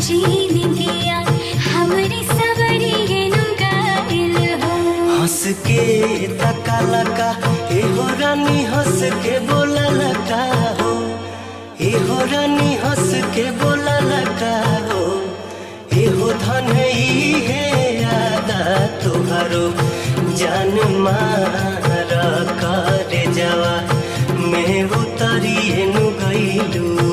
जिंदगिया हमरी सवरिए नु गाइल हो हंस के तका लका एहो रानी हंस के बोला लका हो एहो रानी हंस के बोला लका हो एहो धन ई है आदा तुहारो जान मारा करे जावा मैं उतरिए नु गईलू